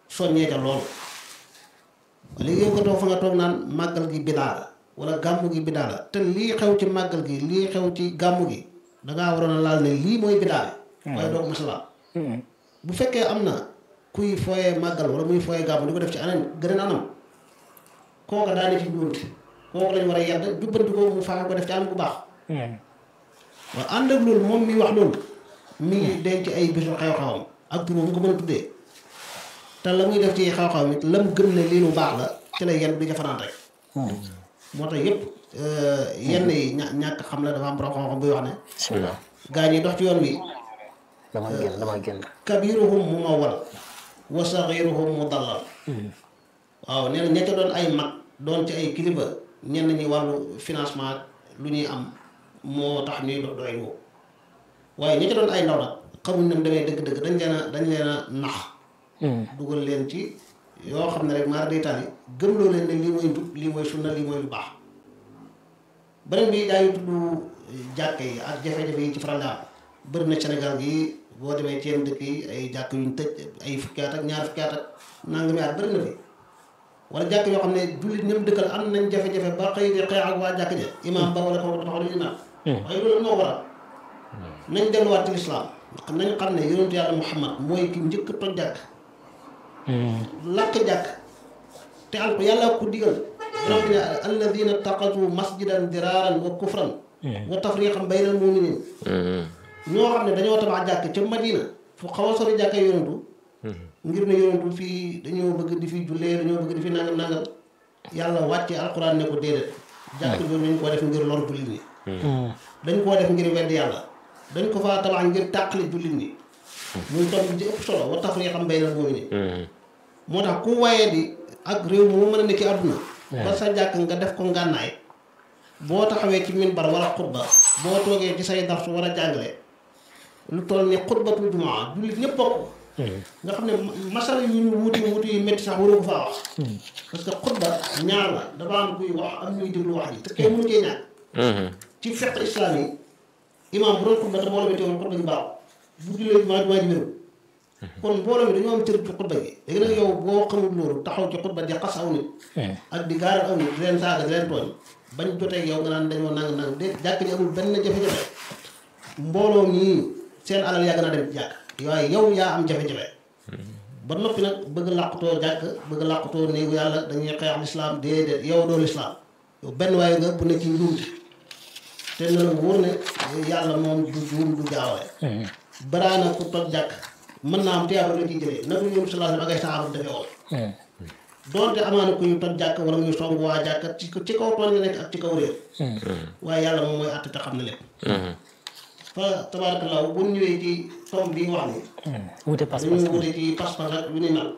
soññee ca loolu léegi yow nga toog fa nga toog naan màggal gi bidaa la wala gàmmu gi bidaa la te lii xew ci màggal gi lii xew ci gàmmu gi dangaa waroon a laal ne lii mooy bidaa bi waaye doo ko masala bu fekkee am na kuy fooyee màggal wala muy fooyee gàmmu di ko def ci anam gën a anam kooka daa ne ci njuumte kooku lañ war a yedd jubbanti ko mu fexe ko def ci anam bu baax waaw ànd ak loolu moom mi wax loolu mi ngi denc ay bisu xew-xewam ak tur mu ko mën a tuddee te la muy def ci xew-xewam it lam gëm ne lii lu baax la ci la yenn bi ca fanaan rek moo tax yëpp yenn yi ña ñàkk xam la dafa am borom xam-xam buy wax ne bismillah gaa ñi dox ci yoon wi dama génn dama génn kabiruhum mu mawwal wa saxiruhum mu dallal waaw nee na ña ca doon ay mag doon ci ay kilifa ñenn ñi wàllu financement lu ñuy am moo tax ñuy dox doy woo waaye ña ca doon ay ndaw nag xamuñ ne mu demee dëgg-dëgg dañ leen a dañ leen a nax dugal leen ci yoo xam ne rek maar day tali gëmloo leen ne lii mooy njub lii mooy sunna lii mooy lu baax beneen bi daañu tudd jàkk yi ak jafe-jafe yi ci faral di am bëri na Sénégal gi boo demee ci yenn dëkk yi ay jàkk yuñ tëj ay fukki at ak ñaar fukki at ak nangami at bëri na fi wala jàkk yoo xam ne jullit ñoom dëkkal am nañ jafe-jafe ba xëy di xeex ak waa jàkk ja imaam ba wala ko taxaw dañu naan waaye loolu moo waral nañ delluwaat ci lislaam nañ xam ne yonentu yàlla Muhammad mooy ki njëkk toj jàkk lakk jàkk te al ko yàlla ko digal borom bi ne alladina taqatu masjidan diraaran wa kufran wa tafriqan baynal muminin ñoo xam ne dañoo tabax jàkk ca Madina fu xaw a sori jàkka yonentu ngir ne yonentu fii dañoo bëgg di fi jullee dañoo bëgg di fi nangam nangam yàlla wàcce alquran ne ko déedéet jàkk jooju dañ koo def ngir lor jullit ñi dañ koo def ngir wedd yàlla dañ ko faa tabax ngir tàqali jullit ñi muy tomb bi ci ëpp solo wa tafriqan baynal muminin moo tax ku waaye di ak réew mu mën a nekk àdduna ba sa jàkk nga def ko ngànnaay boo taxawee ci minbar wala xutba boo toogee ci say darsu war a jàngale lu toll ni xutbatul jumaa jullit ñëpp bokk nga xam ne masala yu ñu wuti wuti yu métti sax waroo ko faa wax parce que xutba ñaar la dafa am kuy wax am ñuy déglu wax ji te kenn mënu cee ñàkk ci fiqh islam yi imaam bu doon xutba te mbooloo mi teewul xutba gi baax bu jullee jumaa jumaa ji wéru kon mbooloo mi dañoo am cër ci xutba gi léegi nag yow boo xamul loolu taxaw ci xutba di xas aw nit ak di gaaral aw nit di leen saaga di leen tooñ bañ jotee yow nga naan dañoo nang nang de jàkk ji amul benn jafe-jafe mbooloo ñii seen alal yàgg naa dem ci jàkk waaye yow yaa am jafe-jafe ba noppi nag bëgg làqutoo jàkk bëgg làqutoo néegu yàlla dañuy xeex lislaam déedéet yow doo lislaam yow benn waaye nga bu ne ci njuumte te na la wóor ne yàlla moom du juum du jaawale baraana ku toj jàkk mën naa am tiyaaba la ciy jëlee nag ñoom sallallahu alayhi wa sallam ak ay saxaaba defee woon doonte amaana ku ñu toj jàkk wala muy song waa jàkk ci ci kaw tooñ la nekk ak ci kaw réer waaye yàlla moom mooy àtte te xam na lépp fa tabaarakallaa bu ñëwee ci tomb bi wax ni wute pas-pas dañu wute ci pas-pas ak yu ni mel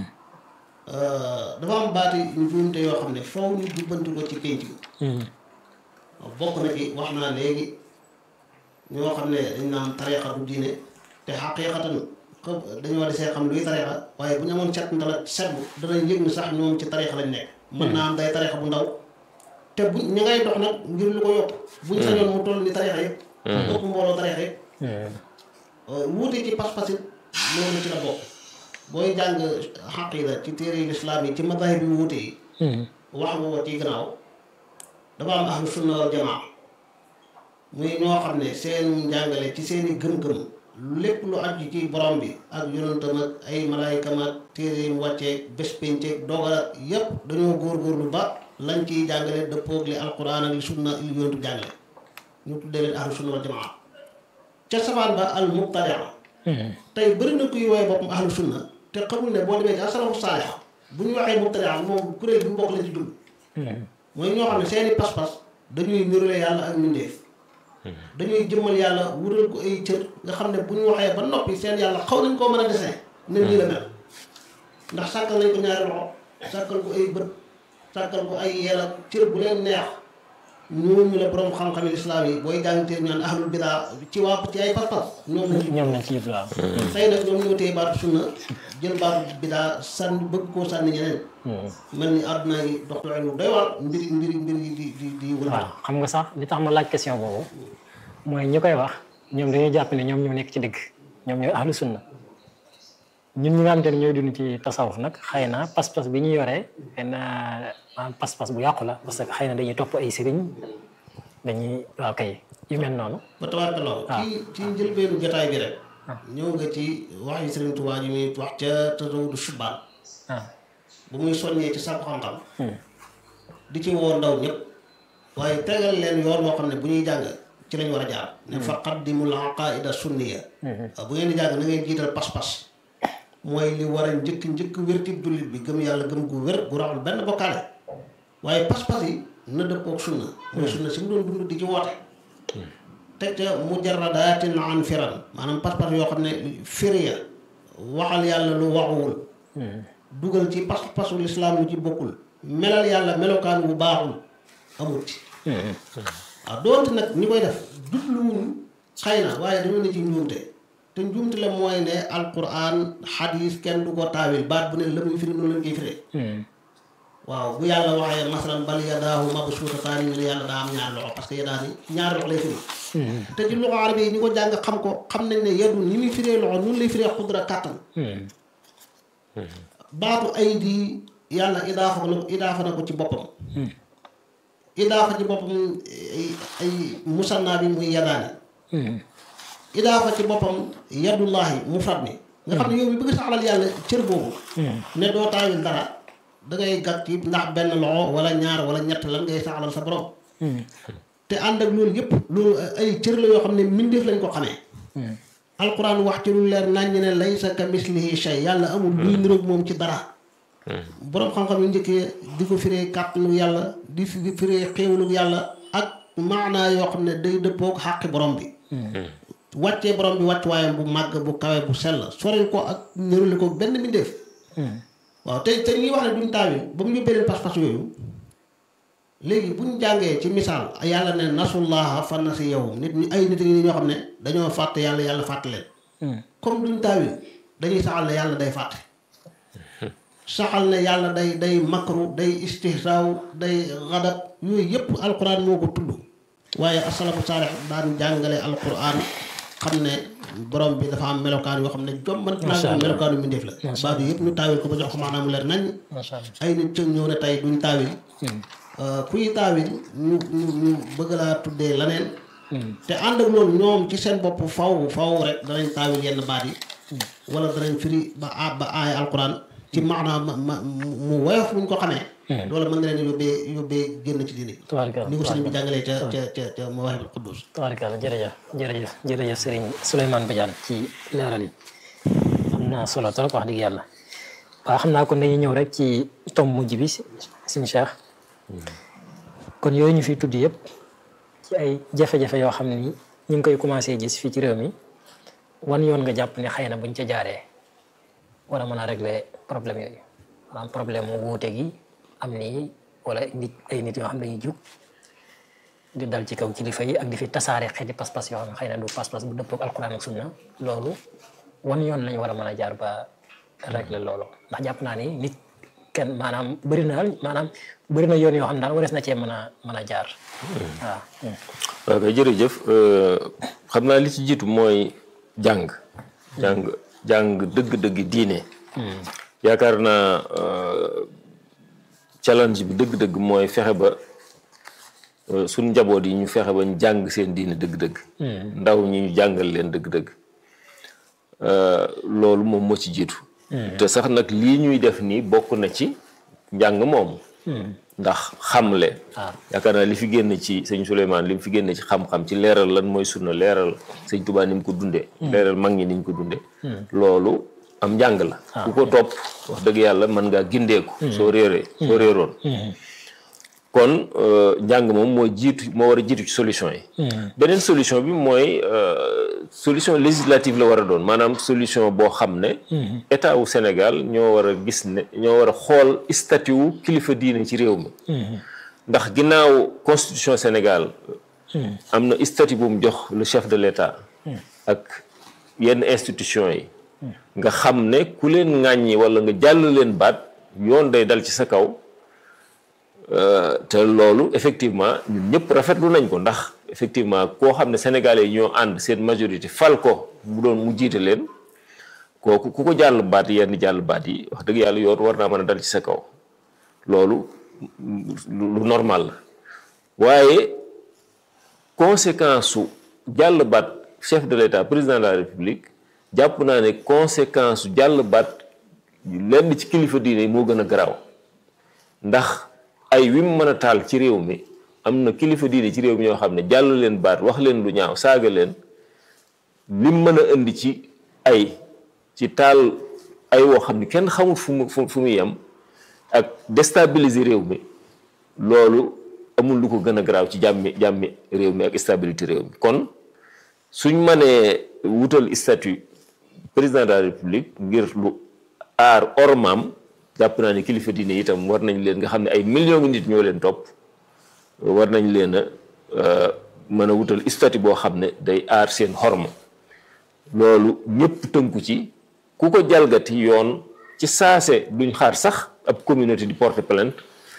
dafa am baati njuumte yoo xam ne faw ñu jubbanti ko ci pénc bi bokk na ci wax naa léegi ñoo xam ne dañ naan tariqa du diine te xaqiiqatan ko dañoo desee xam luy tariqa waaye bu ñu amoon set ndala setbu danañ yëg ni sax ñoom ci tariqa lañ nekk mën naa am day tariqa bu ndaw te bu ñi ngay dox nag ngir lu ko yokk buñ sañoon mu toll ni tariqa yëpp ëpp mbooloo tariqa yëpp wuute ci pas-pas it loolu ci la bokk booy jàng xaqiida ci téere yi lislaam yi ci madahib yu wuute yi wax nga ko ci gannaaw dafa am ahlu sunna wal jamaa muy ñoo xam ne seen njàngale ci seeni gëm-gëm lépp lu aju ci borom bi ak yonentam ak ay malaayikam ak téere yi mu wàccee bés pénceeg dogal ak yépp dañoo góorgóorlu ba lañ ciy jàngale dëppoog li alquran ak li sunna li yonentu jàngale ñu tuddee leen ahlu sunna wal jamaa ca sabaan ba al mubtadia tey bëri na kuy woowee boppam ahlu sunna te xamul ne boo demee ci asalafu saalix bu ñu waxee mubtadia moom kuréel bi mu bokk lañ ci dugg mooy ñoo xam ne seeni pas-pas dañuy nirule yàlla ak mbindeef dañuy jëmmal yàlla wutal ko ay cër nga xam ne bu ñu waxee ba noppi seen yàlla xaw nañ koo mën a dessin ne nii la mel ndax sàkkal nañ ko ñaari loxo sàkkal ko ay bët sàkkal ko ay yel ak cër bu leen neex ñooñu la borom xam-xam islaam yi booy jàngtee ñaan ahlul bidaa ci waa ci ay pas-pas ñoom lañ ci ñoom nañ ci yëpp waaw tey nag ñoom ñoo téye baatu sunna jël baatu bidaa sànni bëgg koo sànni ñeneen mel ni àdduna yi dox doxee lu doy waar mbiri mbiri mbiri yi di di di wël waaw xam nga sax li tax ma laaj question boobu mooy ñi koy wax ñoom dañuy jàpp ne ñoom ñoo nekk ci dëgg ñoom ñooy ahlu sunna ñun ñi nga xamante ne ñooy dund ci tasawuf nag xëy na pas-pas bi ñu yoree benn maanaam pas-pas bu yàqu la parce que xëy na dañuy topp ay sëriñ dañuy waaw kay yu mel noonu. ba tabaarkalla ci ci njëlbeenu jotaay bi rek. ñëw nga ci wax yi Sëriñ Tuubaa yi muy wax ca Tazawudu Shubaan. ah bu muy soññee ci sàkku xam-xam. di ci woo ndaw ñëpp. waaye tegal leen yoon woo xam ne bu ñuy jàng ci lañ war a jaar. ne fa qaddimul aqaida sunniya. bu ngeen di jàng na ngeen jiital pas-pas. mooy li war a njëkk njëkk wérti jullit bi gëm yàlla gëm gu wér gu raxul benn bokkaale. waaye pas-pas yi na dëppook sunna. mooy sunna si mu doon dund di ci woote. teg ca mujarradatin an firan maanaam pas-pas yoo xam ne firiya waxal yàlla lu waxuwul. dugal ci pas-pasu lislaam lu ci bokkul. melal yàlla melokaan bu baaxul amul ci. waaw doonte nag ñi koy def jubluwuñ xëy na waaye dañoo ne ci njuumte te njuumte la mooy ne alquran xadis kenn du ko taawil baat bu ne la muy firi noonu lañ koy firee. waaw bu yàlla waxee masalan bal yadaahu mabsuutataani ñu ne yàlla daa am ñaar loxo parce que yadaani ñaar loxo lay firi. te ci loxo arabe yi ñi ko jàng xam ko xam nañ ne yadu ni muy firee loxo noonu lay firee xudra kàttan. baatu ay di yàlla idaafa na idaafa na ko ci boppam. idaafa ci boppam ay ay musanna bi muy yadaani. idaafa ci boppam yadullahi mufrad mi. nga xam ne yow mi bëgg saxalal yàlla cër boobu. ne doo taawil dara. da ngay gàtt ci ndax benn loxo wala ñaar wala ñett lan ngay saxalal sa borom. te ànd ak loolu yëpp loolu ay cër la yoo xam ne mbindeef lañ ko xamee. alquran wax ci lu leer naññ ne laysa ka mislihi shay yàlla amul luy niroog moom ci dara. borom xam-xam yu njëkkee di ko firee kàttanu yàlla di firee xéewalu yàlla ak maanaa yoo xam ne day dëppoog xàqi borom bi. wàccee borom bi wàccuwaayam bu màgg bu kawe bu sell soril ko ak niruli ko benn mbindeef. waaw te te ñuy wax ne duñ taawil ba mu yóbbee leen pas-pas yooyu léegi buñ jàngee ci misaal yàlla ne nasullaha fa nasiyahum nit ñi ay nit ñi ñoo xam ne dañoo fàtte yàlla yàlla fàtte leen comme duñ taawil dañuy saxal ne yàlla day fàtte saxal ne yàlla day day makru day istihsaaw day xadab yooyu yëpp alquran moo ko tudd waaye asalafu saalix daan jàngale alquran xam ne borom bi dafa am melokaan yoo xam ne jomban naa melokaanu mbindeef la baatu yëpp ñu taawil ko ba jox ko maanaam mu leer nañ ay nit cëg ñëw ne tey duñ taawil kuy taawil ñu ñu ñu bëgg laa tuddee leneen te ànd ak loolu ñoom ci seen bopp faw faw rek danañ taawil yenn baat yi wala danañ firi ba a ba aaya alquran ci maanaam ma mu woyof buñ ko xamee loolu mën nga leen yóbbee yóbbee génn ci diine tabaarkalla ni ko sëriñ bi jàngalee ca ca ca ca Mawaahibul Quddus tabaarkalla jërëjëf jërëjëf jërëjëf sëriñ Souleymane Badiane ci leeral yi am na solo trop wax dëgg yàlla waaw xam naa kon dañuy ñëw rek ci tom mujj bi suñu Cheikh kon yooyu ñu fi tudd yëpp ci ay jafe-jafe yoo xam ne ni ñu ngi koy commencé gis fii ci réew mi wan yoon nga jàpp ne xëy na buñ ca jaaree war a mën a régler problème yooyu maanaam problème mu wuute gi am nii wala nit ay nit yoo xam ne dañuy jug di dal ci kaw kilifa yi ak di fi tasaare xeeti pas-pas yoo xam ne xëy na du pas-pas bu dëppoo ak alquran ak sunna loolu wan yoon lañ war a mën a jaar ba régler loolu ndax jàpp naa ni nit kenn maanaam bëri na maanaam bëri na yoon yoo xam ne daal warees na cee mën a mën a jaar waaw. waaw kay jërëjëf xam naa li ci jiitu mooy jàng. jàng jàng dëgg-dëgg diine. yaakaar naa challenge bi dëgg-dëgg mooy fexe ba suñ njaboot yi ñu fexe ba ñu jàng seen diine dëgg-dëgg. ndaw ñi ñu jàngal leen dëgg-dëgg. loolu moom moo ci jiitu. te sax nag lii ñuy def nii bokk na ci njàng moomu. ndax xamle. yaakaar naa li fi génn ci sëñ Souleymane li mu fi génn ci xam-xam ci leeral lan mooy sunna leeral sëñ Tuubaa ni mu ko dundee. leeral mag ñi ni ñu ko dundee. loolu am njàng la. ku ko topp wax dëgg yàlla mën ngaa gindeeku. soo réeree soo réeroon. kon njàng moom moo jiitu moo war a jiitu ci solution yi. beneen solution bi mooy solution législative la war a doon maanaam solution boo xam ne. état wu Sénégal ñoo war a gis ne ñoo war a xool statut wu kilifa diine ci réew mi. ndax ginnaaw constitution Sénégal. am na statut bu mu jox le chef de l' état. ak yenn institution yi. nga xam ne ku leen ŋàññi wala nga jàll leen baat yoon day dal ci sa kaw. te loolu effectivement ñun ñëpp rafetlu nañ ko ndax effectivement koo xam ne sénégalais yi ñoo ànd seen majorité fal ko mu doon mu jiite leen kooku ku ko jàll baat yenn jàll baat yi wax dëgg yàlla yoon war naa mën a dal ci sa kaw loolu lu normal la waaye conséquence su jàll baat chef de l'état président de la république jàpp naa ne conséquence su jàll baat lenn ci kilifa diine yi moo gën a garaaw ndax ay wi mu mën a taal ci réew mi am na kilifa diine ci réew mi ñoo xam ne jàll leen baat wax leen lu ñaaw saaga leen lim mën a indi ci ay ci taal ay woo xam ne kenn xamul fu mu fu muy yem ak déstabiliser réew mi loolu amul lu ko gën a garaaw ci jàmmi jàmmi réew mi ak stabilité réew mi kon suñ mënee wutal statut président de la république ngir lu aar ormaam jàpp naa ne kilifa diine itam war nañ leen nga xam ne ay millions ngi nit ñoo leen topp war nañ leen a mën a wutal statut boo xam ne day aar seen xorma loolu ñëpp tënku ci ku ko jalgati yoon ci saase duñ xaar sax ab communauté di porter plainte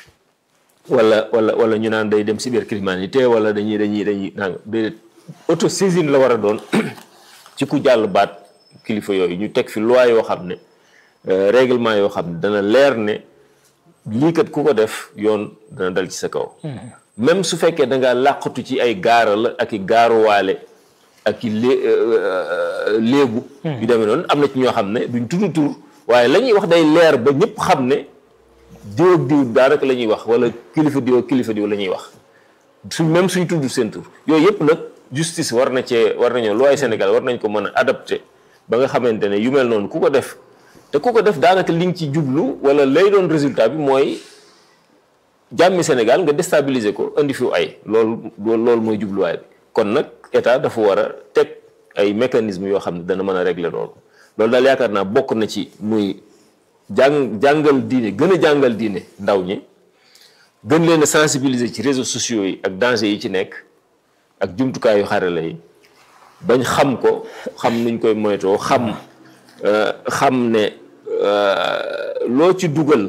wala wala wala ñu naan day dem cybercriminalité wala dañuy dañuy dañuy naan déedéet autosaisine la war a doon ci ku jàll baat kilifa yooyu ñu teg fi loi yoo xam ne règlement yoo xam ne dana leer ne lii kat ku ko def yoon dana dal ci sa kaw. même su fekkee da ngaa làqatu ci ay gaara la ak i gaaruwaale ak i lé léebu. yu demee noonu am na ci ñoo xam ne duñ tudd tur waaye la ñuy wax day leer ba ñëpp xam ne diw ak diw daanaka la ñuy wax wala kilifa diw ak kilifa diw la ñuy wax su même suñ tudd seen tur yooyu yëpp nag justice war na cee war nañoo loi Sénégal war nañ ko mën a adapté ba nga xamante ne yu mel noonu ku ko def te ku ko def daanaka li nga ci jublu wala lay doon résultat bi mooy jàmmi Sénégal nga déstabiliser ko indi fi ay loolu loolu mooy jubluwaay bi kon nag état dafa war a teg ay mécanismes yoo xam ne dana mën a régler loolu loolu daal yaakaar naa bokk na ci muy jàng jàngal diine gën a jàngal diine ndaw ñi gën leen a sensibiliser ci réseaux sociaux yi ak danger yi ci nekk ak jumtukaayu xarala yi bañ xam ko xam nuñ koy moytoo xam xam ne loo ci dugal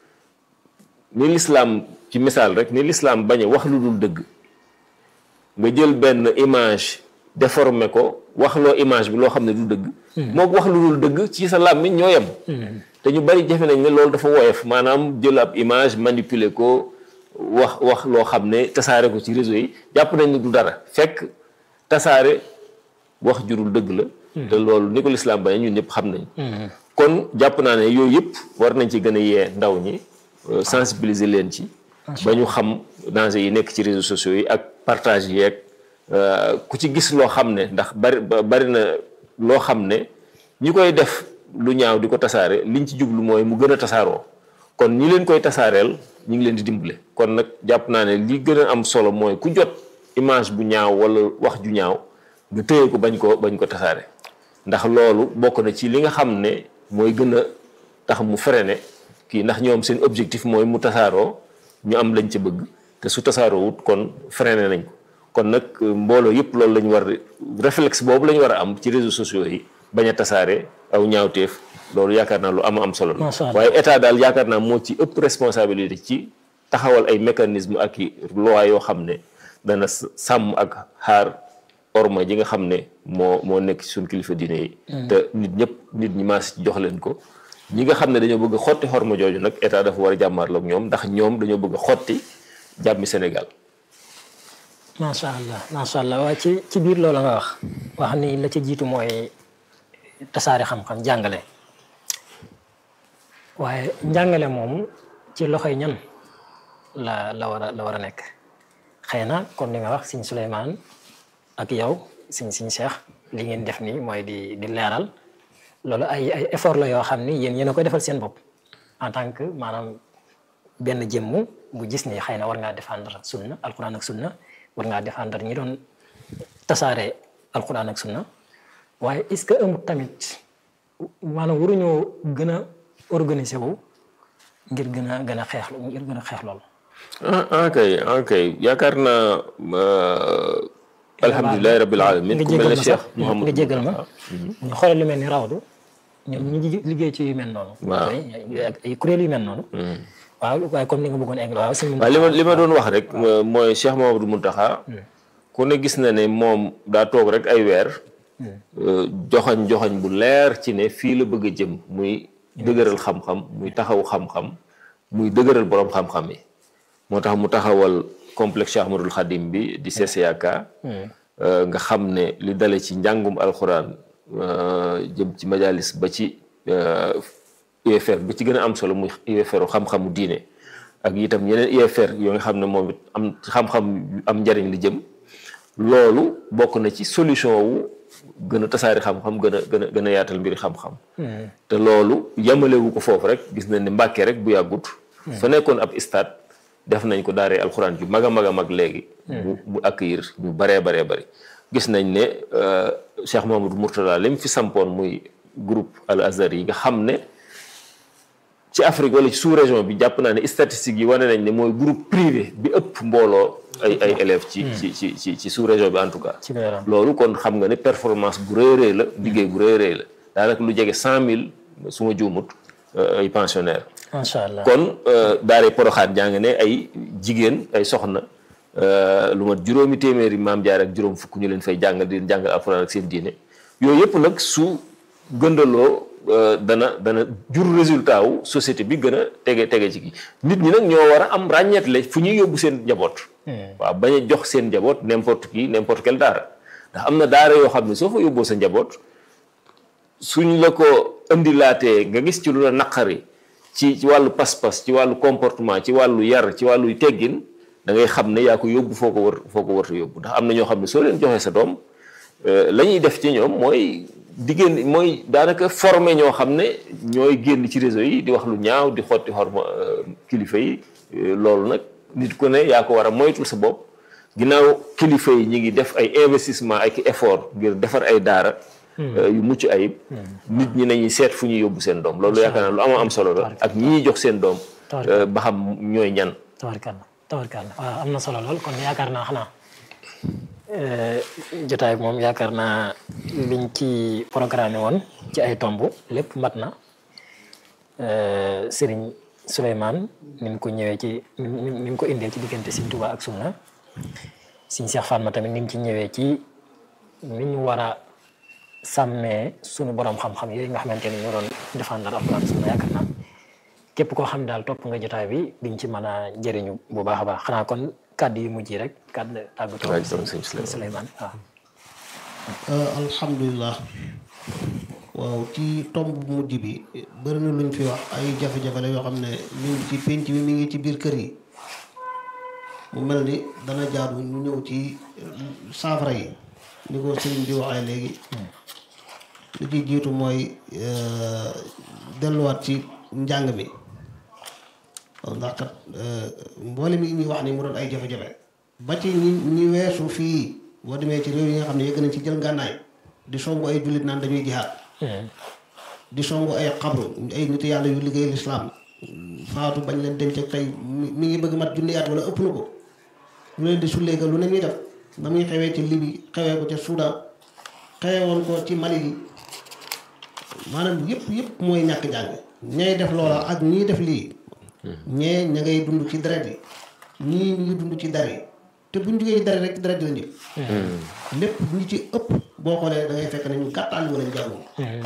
ni lislaam ci misaal rek ni lislaam bañ a wax lu dul dëgg nga jël benn image déformé ko wax loo image bi loo xam ne du dëgg moo wax lu dul dëgg ci sa làmmiñ ñoo yem te ñu bari jafe nañ ne loolu dafa woyof maanaam jël ab image manipuler ko wax wax loo xam ne tasaare ko ci réseau yi jàpp nañ ne du dara fekk tasaare wax jurul dëgg la te loolu ni ko lislaam bañ ñun ñëpp xam nañ kon jàpp naa ne yooyu yëpp war nañ ci gën a yee ndaw ñi sensibiliser leen ci ba ñu xam danger yi nekk ci réseaux sociaux yi ak partage yeeg ku ci gis loo xam ne ndax bari bari na loo xam ne ñi koy def lu ñaaw di ko tasaare liñ ci jublu mooy mu gën a tasaaroo kon ñi leen koy tasaareel ñu ngi leen di dimbale kon nag jàpp naa ne li gën a am solo mooy ku jot image bu ñaaw wala wax ju ñaaw nga téye ko bañ ko bañ ko tasaare ndax loolu bokk na ci li nga xam ne mooy gën a tax mu freiné kii ndax ñoom seen objectif mooy mu tasaaroo ñu am lañ ca bëgg te su tasaaroo wut kon freiné nañ ko kon nag mbooloo yëpp loolu lañ war réflexe boobu lañ war a am ci réseaux sociaux yi bañ a tasaare aw ñaawteef loolu yaakaar naa lu am am solo la waaye état daal yaakaar naa moo ci ëpp responsabilité ci taxawal ay mécanisme ak i loi yoo xam ne dana sàmm ak xaar orma ji nga xam ne moo moo nekk ci suñ kilifa diine yi te nit ñëpp nit ñi maas ci jox leen ko ñi nga xam ne dañoo bëgg a xotti xorma jooju nag état dafa war a jàmmaarloo ak ñoom ndax ñoom dañoo bëgg a xotti jàmmi Sénégal macha allah macha allah waaye ci ci biir loolu nga wax wax ni la ci jiitu mooy tasaare xam-xam jàngale waaye njàngale moom ci loxoy ñan la la war a la war a nekk xëy na comme ni nga wax Sëñ Souleymane ak yow Sëñ Sëñ Cheikh li ngeen def nii mooy di di leeral loolu ay ay effort la yoo xam ni yéen yéen a koy defal seen bopp en tant que maanaam benn jëmm bu gis ni xëy na war ngaa défendre sunna alquran ak sunna war ngaa défendre ñi doon tasaare alquran ak sunna waaye est-ce que amul tamit maanaam waruñoo gën a organiser wu ngir gën a gën a xeex ngir gën a xeex loolu. ah ok ok yaakaar naa alhamdulilah rabbil alamin ku mel ne Cheikh Mouhamadou nga jégal ma ñu xoolal lu mel ni rawdu ñoom ñu ngi liggéey ci yu mel noonu. waaw ay kuréel yu mel noonu. waaw waaye comme ni nga bëggoon egg waaw. waaw li ma li ma doon wax rek mooy Cheikh Mouhamadou Mountakha ku ne gis na ne moom daa toog rek ay weer joxañ joxañ bu leer ci ne fii la bëgg a jëm muy dëgëral xam-xam muy taxaw xam-xam muy dëgëral borom xam-xam yi moo tax mu taxawal complexe Cheikh Ahmadul Khadim bi di CCAK nga xam ne li dale ci njàngum alxuraan jëm ci majalis ba ci UFR ba ci gën a am solo muy UFR xam-xamu diine ak itam yeneen UFR yoo nga xam ne moom it am xam-xam am njariñ li jëm loolu bokk na ci solution wu gën a tasaari xam-xam gën a gën a gën a yaatal mbiri xam-xam te loolu yamalewu ko foofu rek gis nañ ne Mbàkke rek bu yàggut fa nekkoon ab stade def nañ ko daaree alxuraan ju mag a mag a mag léegi mu mu accueillir ñu baree baree bari gis nañ ne Cheikh Mamadou Mourtada li mu fi sampoon muy groupe al azhar yi nga xam ne ci Afrique wala ci sous région bi jàpp naa ne statistiques yi wane nañ ne mooy groupe privé bi ëpp mbooloo ay ay élèves ci ci ci ci ci sous région bi en tout cas loolu kon xam nga ne performance bu rëy rëy la liggéey bu rëy rëy la daanaka lu jege cent mille su ma juumut ay pensionnaires macha allah kon daaree poroxaat jàng ne ay jigéen ay soxna lu mat juróomi téeméeri maam jaar ak juróom fukk ñu leen fay jàngal di leen jàngal alxuraan ak seen diine yooyu yëpp nag su gëndaloo dana dana jur résultat wu société bi gën a tege tege ci kii nit ñi nag ñoo war a am ràññeetle fu ñuy yóbbu seen njaboot. waaw bañ a jox seen njaboot n'importe qui n'importe quel daara ndax am na daara yoo xam ne soo fa yóbboo sa njaboot suñ la ko indilaatee nga gis ci lu la naqari ci ci wàllu pas-pas ci wàllu comportement ci wàllu yar ci wàllu teggin da ngay xam ne yaa ko yóbbu foo ko war foo ko warta yóbbu ndax am na ñoo xam ne soo leen joxee sa doom la ñuy def ci ñoom mooy diggéen mooy daanaka formé ñoo xam ne ñooy génn ci réseau yi di wax lu ñaaw di xotti xorma kilifa yi loolu nag nit ku ne yaa ko war a moytul sa bopp ginnaaw kilifa yi ñi ngi def ay investissement ak effort ngir defar ay daara yu mucc ayib nit ñi nañuy seet fu ñuy yóbbu seen doom loolu yaakaar naa lu am am solo la ak ñi ñuy jox seen doom ba xam ñooy ñan tabarkalla tabarkalla waaw am na solo lool kon yaakaar naa xanaa jotaay moom yaakaar naa liñ ci programme woon ci ay tomb lépp mat na Serigne Souleymane ni mu ko ñëwee ci ni mu ko indee ci diggante Serigne Touba ak Sunna Serigne Cheikh Fatma tamit ni mu ci ñëwee ci ni ñu war a sàmmee sunu borom xam-xam yooyu nga xamante ni ñoo doon défendre alxuraan sunna yaakaar naa képp koo xam daal topp nga jotaay bi diñ ci mën a jëriñu bu baax a baax xanaa kon kàddu yu mujj yi rek kàddu tàggatoo sëñ Souleymane waaw alhamdulilah waaw ci tomb bu mujj bi bëri na luñ fi wax ay jafe-jafe la yoo xam ne mi ngi ci pénc bi mi ngi ci biir kër yi mu mel ni dana jaadu ñu ñëw ci saafara yi ni ko sëriñ bi waxee léegi li ci jiitu mooy delluwaat ci njàng mi ndax kat mboole mi ñuy wax ni mu doon ay jafe-jafe ba ci ñi ñi weesu fii boo demee ci réew yi nga xam ne yëgg nañ ci jël ngànnaay di songu ay jullit naan dañuy jihaad di songu ay xabru ay nit yàlla yu liggéey lislaam faatu bañ leen denc ak tey mi ngi bëgg mat junni at wala ëpp na ko lu leen di sulleeka lu ne ñuy def na muy xewee ci Libi xewee ko ca Soudan xewee woon ko ci Mali bi maanaam yëpp yëpp mooy ñàkk jàng ñay def loola ak ñii def lii ñee ña ngay dund ci deret yi ñii ñu ngi dund ci dar yi te buñ jógee ci deret rek ci deret yi la njëkk lépp ñi ci ëpp boo xoolee da ngay fekk ne ñu gàttal wala jàngu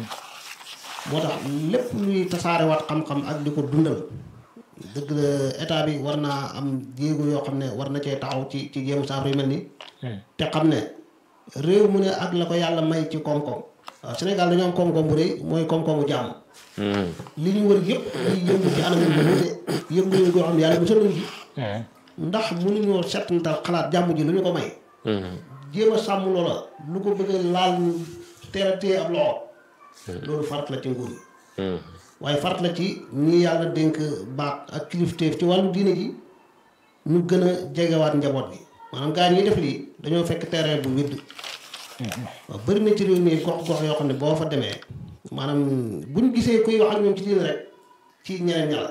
moo tax lépp luy tasaarewaat xam-xam ak di ko dundal dëgg la état bi war naa am jéego yoo xam ne war na cee taxaw ci ci jéemu saafara yu mel nii te xam ne réew mu ne ak la ko yàlla may ci koom-koom waaw Sénégal dañoo am koom-koom bu rëy mooy koom-koomu jàmm li ñu wër yëpp ay yëngu ci anam yu wuute yëngu yëngu yoo xam ne yàlla mosaluñ ci ndax mënuñoo settantal xalaat jàmm ji lu ñu ko may jéem a sàmm loola lu ko bëgg a laal teel a téye ab loxo loolu farat la ci nguur yi waaye farat la ci ñi yàlla dénk baat ak kilifteef ci wàllu diine ji ñu gën a jegewaat njaboot gi maanaam gaa ñi def lii dañoo fekk terrain bu widd waaw bëri na ci réew mi gox gox yoo xam ne boo fa demee maanaam buñ gisee kuy wax ak ñoom ci diine rek ci ñeneen ñala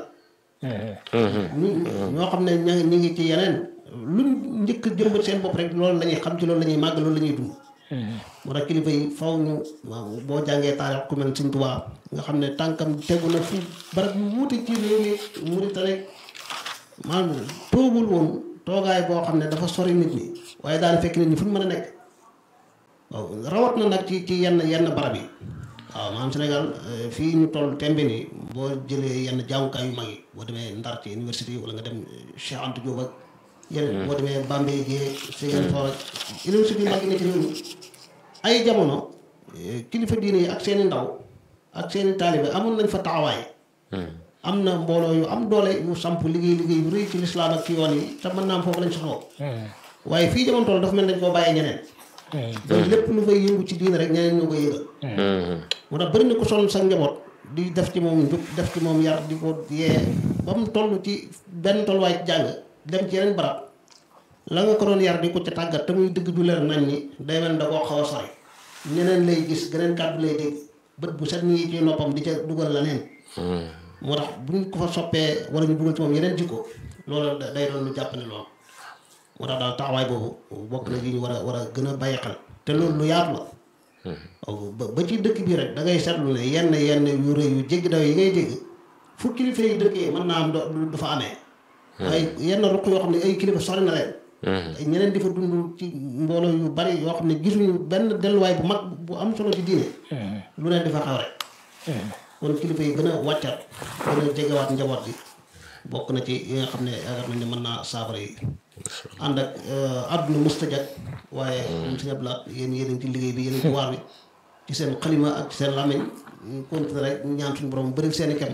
ñu ñoo xam ne ña ñi ngi ci yeneen luñ njëkk jëmbat seen bopp rek loolu la ñuy xam ci loolu la ñuy màgg loolu la ñuy dund moo tax kilifa yi faw ñu waaw boo jàngee taarix ku mel Sëñ Tuubaa nga xam ne tànkam tegu na fu barab yu wuute ci réew mi Mauritanie maanaam toogul woon toogaay boo xam ne dafa sori nit ñi waaye daal fekk nit ñi fu ñu mën a nekk waaw rawat na nag ci ci yenn yenn barab yi waaw maanaam Sénégal fii ñu toll tembe nii boo jëlee yenn jàngukaay yu mag yi boo demee Ndar ci université wala nga dem Cheikh Anta Diop ak yeneen boo demee Bambey Guèye Ziguinchor ak université yu mag yi ne ci réew mi ay jamono kilifa diine yi ak seeni ndaw ak seeni taalibe amoon nañ fa taxawaay am na mbooloo yu am doole yu samp liggéey liggéey yu rëy ci lislaam ak ci yoon yi te mën naa am foofu lañ soxloo waaye fii jamono toll dafa mel dañ koo bàyyee ñeneen donc lépp lu fay yëngu ci diine rek ñeneen ñoo koy yëgal moo tax bëri na ko sonn sa njaboot di def ci moom njub def ci moom yar di ko yee ba mu toll ci benn tolluwaay ci jàng dem ci yeneen barab la nga ko doon yar di ko ca tàggat te muy dëgg du leer nañ ni day mel da koo xaw a sori ñeneen lay gis geneen kàddu lay dégg bët bu set ñi ci noppam di ca dugal la neen moo tax bu ñu ko fa soppee wala ñu dugal ci moom yeneen jikko loolu day doon lu jàpp ne loolu moo tax daal taxawaay boobu bokk na li ñu war a war a gën a bàyyi xel te loolu lu yaatu la ba ba ci dëkk bii rek da ngay seetlu ne yenn yenn yu rëy yu jéggi daw yi ngay dégg fu kilifa yi dëkkee mën naa am du fa amee waaye yenn ruq yoo xam ne ay kilifa sori na leen ñeneen di fa dund ci mbooloo yu bari yoo xam ne gisuñu benn delluwaay bu mag bu am solo ci diine lu leen di fa xaw rek kon kilifa yi gën a wàccat gën a jegewaat njaboot bi bokk na ci yi nga xam ne yaakaar nañ ne mën naa saafara yi ànd ak àdduna mustajat waaye am si ñablaat yéen yéen ci liggéey bi yéen ci waar bi ci seen xalima ak ci seen làmmiñ ñu continuer rek ñaan suñu borom bëri seen i kem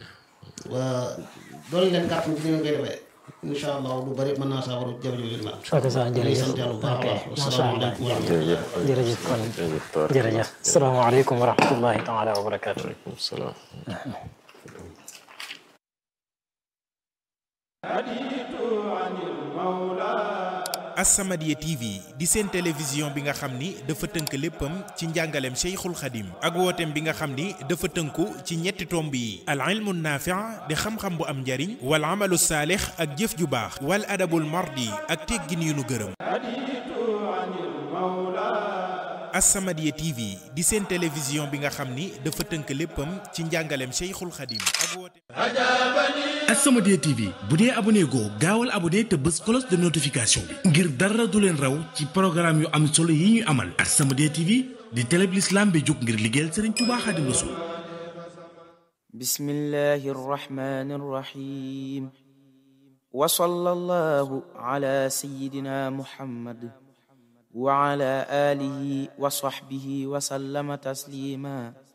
doolu leen kàttan ci ni nga koy defee incha allah lu bëri mën naa saafara jafe-jafe yu mel ok ça jërëjëf sant yàlla bu baax a baax macha allah wasalaamaaleykum wa rahmatulah jërëjëf kon jërëjëf asalaamaaleykum wa rahmatullahi taala wa barakaatu waaleykum salaam As-Samadiyya TV di seen télévision bi nga xam ni dafa tënk léppam ci njàngaleem Cheikhul Khadim ak wooteem bi nga xam ni dafa tënku ci ñetti tomb yi al ilmu naafi' di xam-xam bu am njariñ wal amalu saalix ak jëf ju baax wal adabul mardi ak teggin yu nu gërëm As-Samadiyya TV di seen télévision bi nga xam ni dafa tënk léppam ci njàngaleem Cheikhul Khadim ak wooteem As-Samadiyya TV bu dee abonné goo gaawal abonné te bës cloche de notification bi ngir dara du leen raw ci programme yu am solo yi ñu amal As-Samadiyya TV di télé bi l'islam bi jóg ngir liggéeyal Serigne Touba Khadim Rassoul بسم الله الرحمن الرحيم وصلى الله على سيدنا محمد وعلى آله وصحبه وسلم تسليما